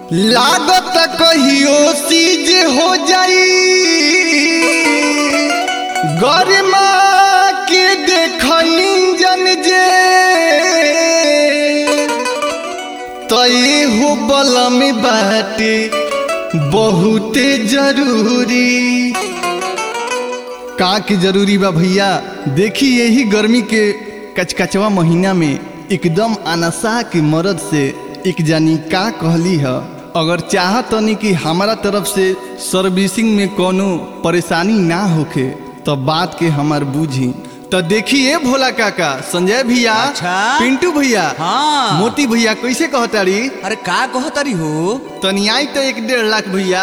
लागत कहियो सीज हो जाई गरिमा के देखनी जन जे तई हो बलम बाटे बहुते जरूरी का के जरूरी बा भैया देखी यही गर्मी के कचकचवा महीना में एकदम अनसा के मरद से एक जानी का कहली है अगर चाहतनी कि हमारा तरफ से सर्विसिंग में कोनो परेशानी ना होखे तो बात के हमार बूझी तो देखिए भोला काका संजय भैया अच्छा? पिंटू भैया हाँ। मोती भैया कैसे कहतारी अरे का कहतरी हो तनी आई तो एक डेढ़ लाख भैया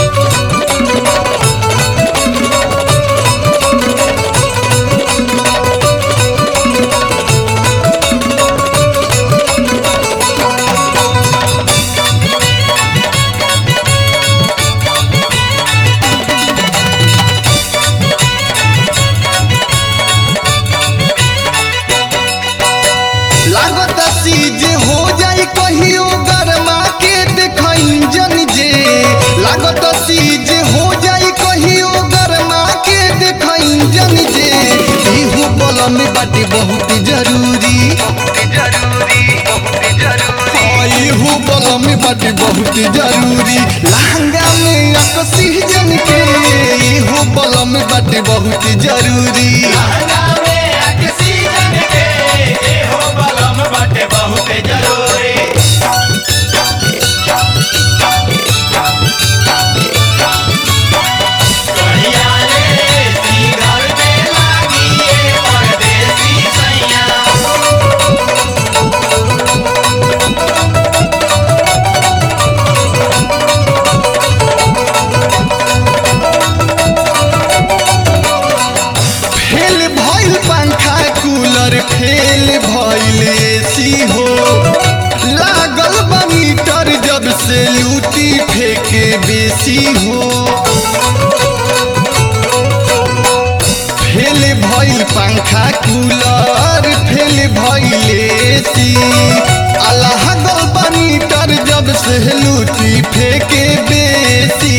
लागत सीज हो जाई कहियो गरमा के देखई जन जे लागत सीज हो जाई कहियो गरमा के देखई जन जे इहो बलम बाटे बहुत जरूरी इहो बलम बाटे बहुत जरूरी लहंगा में अकसी जन के इहो बलम बाटे बहुत जरूरी फेल भइल पंखा कूलर फेल भइल एसी हो लागल बा मीटर जब से लूटी फेंके बेसी हो फेल भइल पंखा कूलर फेल भइल एसी अल्लाह गल बा मीटर जब से लूटी फेंके बेसी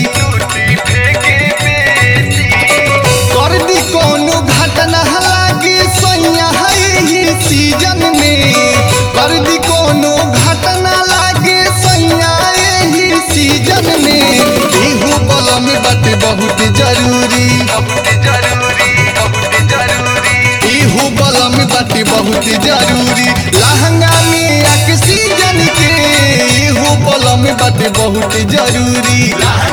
कर दी कोनो घटना लागे सैया है ही सीजन में कर दी कोनो घटना लागे सैया ही सीजन में इहो बलम बाटे बहुत जरूरी इहो बलम बाटे बहुत जरूरी लहंगा में एक सीजन के इहो बलम बाटे बहुत जरूरी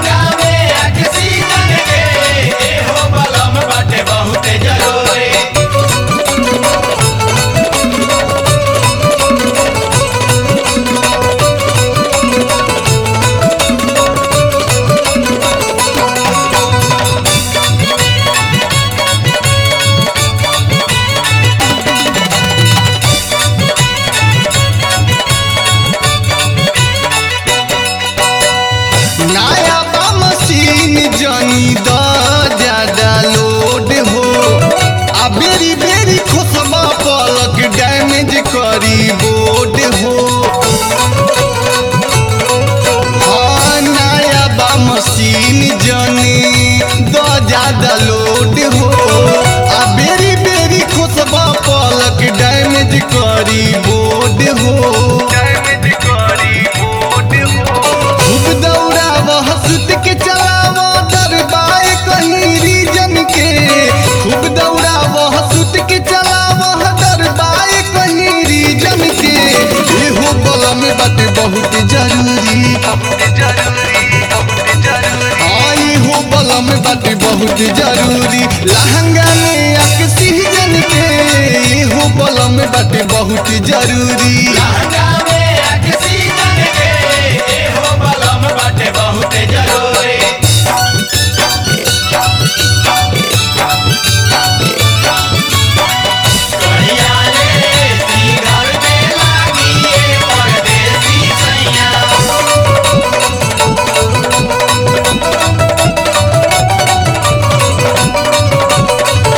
नया बा मशीन जनी द ज्यादा लोड हो आ बेरी बेरी खोसबा पलक डैमेज करी बोर्ड हो हाँ नया बा मशीन जनी द ज्यादा लोड हो आ बेरी बेरी खोसबा पलक डैमेज करी बोर्ड हो खूब दौड़ाव सुत के चलाव दरबाए कहीं रीजन के खूब दौड़ाव सुत के चलाव दरबाए कहीं रीजन के एहो बलम बाटे बहुत जरूरी हाँ इहो बलम बाटे बहुत जरूरी लहंगा में एक सीजन के इहो बलम बाटे बहुत जरूरी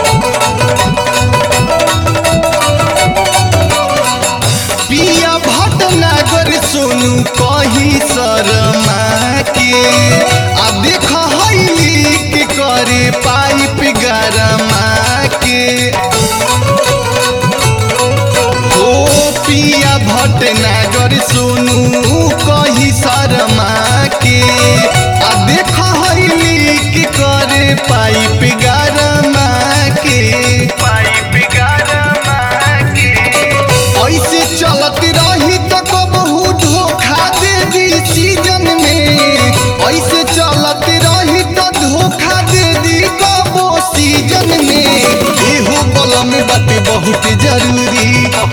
पिया भट्ट सोनू कही शर्मा के आ देख हईली के करे पाइप गरमा के हो पिया भटनागर सोनू कही शर्मा के आ देख हईली के करे पाइप गरमा के पाइप गरमा के ऐसे चलत रही तो कबहू धोखा दे दी सीजन में ऐसे चलत रही तो धोखा दे दी कबो सीजन में एहो बलम बाटे बहुत जरूरी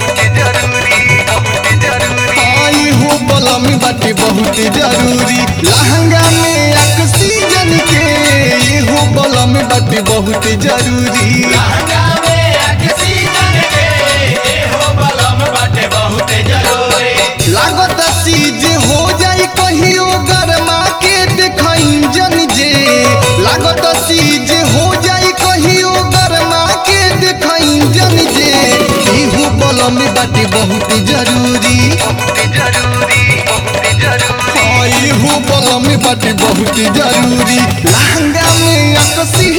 हाँ, एहो बलम बाटे बहुत जरूरी लहंगा में ऑक्सीजन के एहो बलम बाटे बहुत जरूरी लागत सीज हो जाई कहियो गरमा के देख इंजन जे लागत सीज हो जाई कहियो गरमा के देख इंजन जे इहू बलम बाटे बहुत जरूरी हाँ, इहू बलम बाटे बहुत जरूरी लहंगा में अकसी